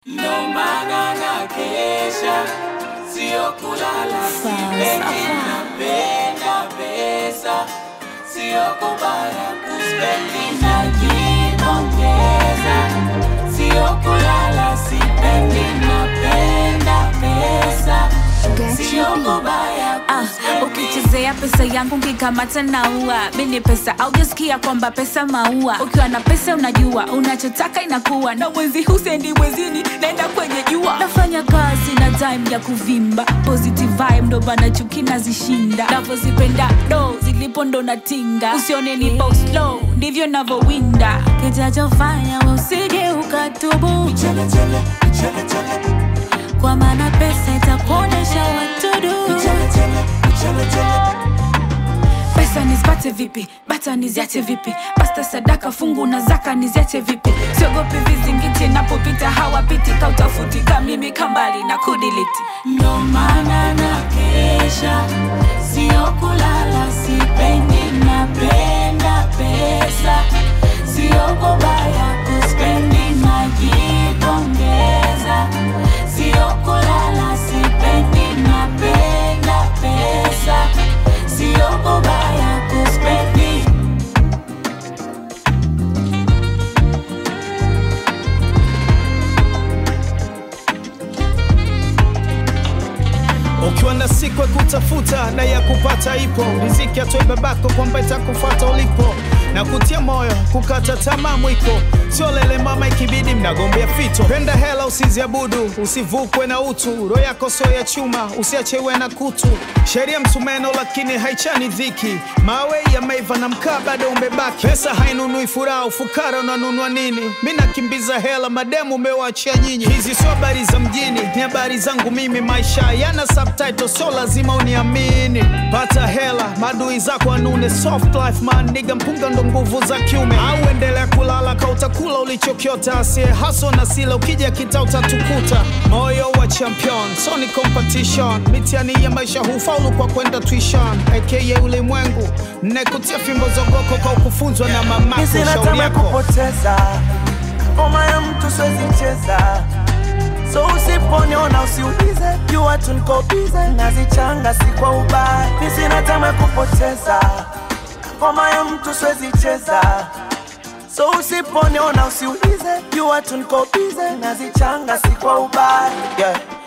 ndo maana na kesha, sio kulala, sipendi napenda pesa, sio kubaya kuspendi najipongeza, sio kulala, sipendi napenda pesa, sio kubaya Ah, ukichezea pesa yangu nkikamata naua mini pesa aujasikia kwamba pesa maua ukiwa na pesa unajua unachotaka inakuwa na mwezi husendi mwezini naenda kwenye jua nafanya kazi na time ya kuvimba positive vibe ndo bana chuki nazishinda navozipenda do zilipo ndo natinga usione nipo slow ndivyo navowinda kitachofanya we usije ukatubu Chele, chele, chele, chele. kwa maana pesa itakuonyesha watudu Chele, chele, chele, chele. pesa nizipate vipi bata niziache vipi pasta sadaka fungu na zaka niziache vipi siogopi vizingiti napopita hawapiti kautafuti kamimi kambali na kudiliti ndo maana na kesha, sio kulala, sipendi napenda pesa, sio kubaya kuspendi najipongeza, sio kulala, sipendi napenda pesa, sio kubaya kuspendi ukiwa na siku ya kutafuta na ya kupata ipo riziki atoe babako kwamba itakufuata ulipo na kutia moyo kukata tamaa mwiko sio lele mama ikibidi mnagombea fito penda hela usiziabudu usivukwe na utu roho yako sio ya chuma usiachewe na kutu sheria msumeno lakini haichani dhiki mawe yameiva na mkaa bado umebaki pesa hainunui furaha ufukara unanunua nini mi nakimbiza hela mademu umewachia nyinyi hizi sio habari za mjini ni habari zangu mimi maisha yana subtitle sio lazima uniamini pata hela madui zako anune soft life man niga mpunga ndo nguvu za kiume au endelea kulala ka utakula ulichokiota asie haso na sila ukija kita utatukuta moyo wa champion so ni competition mitiani ya maisha hufaulu kwa kwenda tuition aka ulimwengu nekutia fimbo zogoko kwa kufunzwa na mamako Sina shauri tamaa yako kupoteza ngoma ya mtu siwezi cheza, so usiponiona usiulize, jua tu niko bize, nazichanga si kwa ubaya. Mi sina tamaa kupoteza ngoma ya mtu siwezi cheza, so usiponiona usiulize, jua tu niko bize, nazichanga si kwa ubaya yeah.